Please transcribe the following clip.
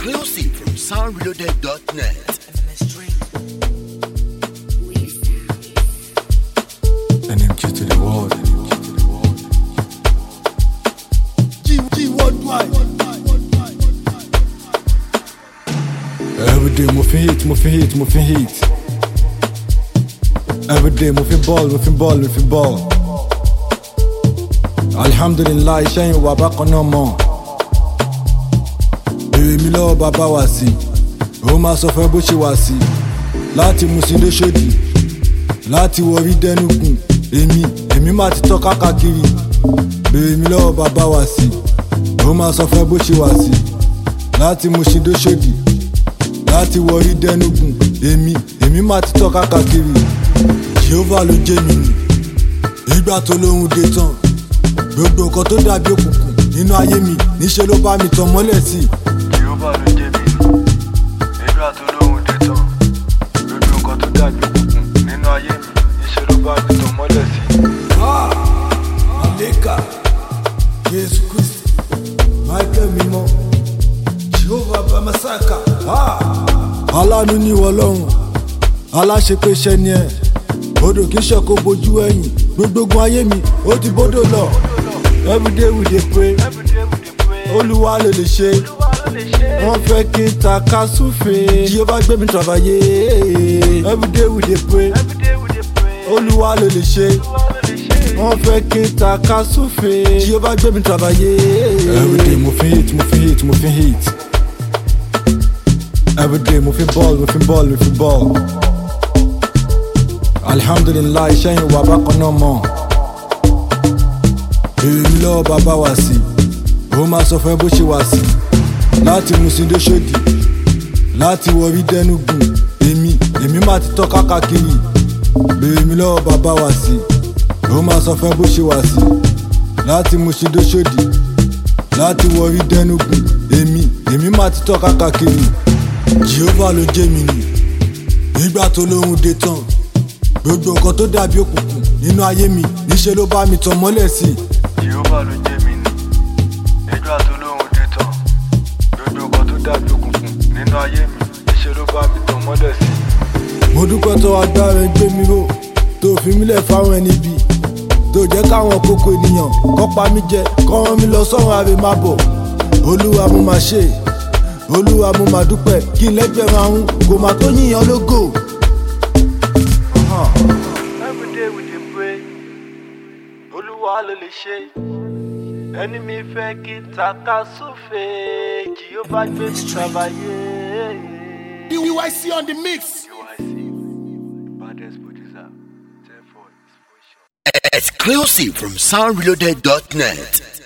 Exclusive from soundreloaded.net. NMQ to the world. G, G worldwide. Every day mo fi hit, mo fi hit, mo fi hit. Every day mo fi ball, mo fi ball, mo fi ball. Alhamdulillah iṣẹ́ yìí wà bákan náà mọ̀. Èrè mi lọ́wọ́ bàbá wá sí. Ó máa sọ fún ẹ bó ṣe wá sí. Láti Musin dé Ṣòdì. Láti wọrí dẹ́nukùn. Èmi, èmi máa ti tọ́ kákàkiri. Èrè mi lọ́wọ́ bàbá wá sí. Ó máa sọ fún ẹ bó ṣe wá sí. Láti Musin dé Ṣòdì láti wọrí dẹnugun èmi èmi máa ti tọ́ kákàkiri jehovah ló jẹ́ mi nì ìgbà tó lóhun dé tán gbogbo nǹkan tó dàbí òkùnkùn nínú ayé mi níṣẹ́ ló bá mi tàn mọ́lẹ̀ sí i. Jehova ló jẹ́ mi nù. Nígbà tó lóhun dé tán, gbogbo nǹkan tó dàbí òkùnkùn nínú ayé mi, níṣẹ́ ló bá mi tàn mọ́lẹ̀ sí. àlékà jésù kristi michael mímọ́ jehovah bamasaka. aláàánú ní ìwọ lọ́run aláṣepéṣẹ ni ẹ odò kì í ṣe kó bojú ẹ̀yìn gbogbogun ayé mi ó ti bódò lọ everyday we dey pray olúwa ló lè ṣe wọ́n fẹ́ kí n ta ká súfèé jehovah gbé mi travayé everyday we dey pray olúwa ló lè ṣe wọ́n fẹ́ kí n ta ká súfèé jehovah gbé mi travayé. everyday mo fi hit mo fi hit mo fi hit everyday mo fi ball mo fi ball mo fi ball alhamdulilayi iṣẹ́ yìí wà bákan náà mọ̀ èrè mi lọ́wọ́ bàbá wá sí ó máa sọ fún ẹ bó ṣe wá sí láti Musin dé Ṣòdì láti wọrí dẹnugun èmi èmi máa ti tọ́ kákàkiri èrè mi lọ́wọ́ bàbá wá sí ó máa sọ fún ẹ bó ṣe wá sí láti Musin dé Ṣòdì láti wọrí dẹnugun èmi èmi máa ti tọ́ kákàkiri jehovah ló jẹ́ mi nì nígbà tó lóhun dé tán gbogbo nǹkan tó dàbí òkùnkùn nínú ayé mi níṣẹ́ ló bá mi tàn mọ́lẹ̀ sí i. Jehova ló jẹ́ mi nù. Nígbà tó lóhun dé tán, gbogbo nǹkan tó dàbí òkùnkùn nínú ayé mi, níṣẹ́ ló bá mi tàn mọ́lẹ̀ sí. mo dúpẹ́ tó agbára ẹ gbé mi ró tó fi mílẹ̀ fáwọn ẹni bí tó jẹ́ káwọn kókó ènìyàn kọ́ pa mí jẹ kọ́ wọn mi lọ sọ́run àrè má bọ̀ olúwa mo máa ṣe olúwa mo máa dúpẹ́ kí n lẹ́gbẹ̀rún ahun kò má tó yíyan lógo. Everyday we dey pray, Olúwa ló lè ṣe. Ẹni mi fẹ́ kí n ta ká súfèé, Jehova gbé mi travayé. DYC on the mix. UIC, baddest producer, therefore it's for sure. Exclusive from soundreloaded.net.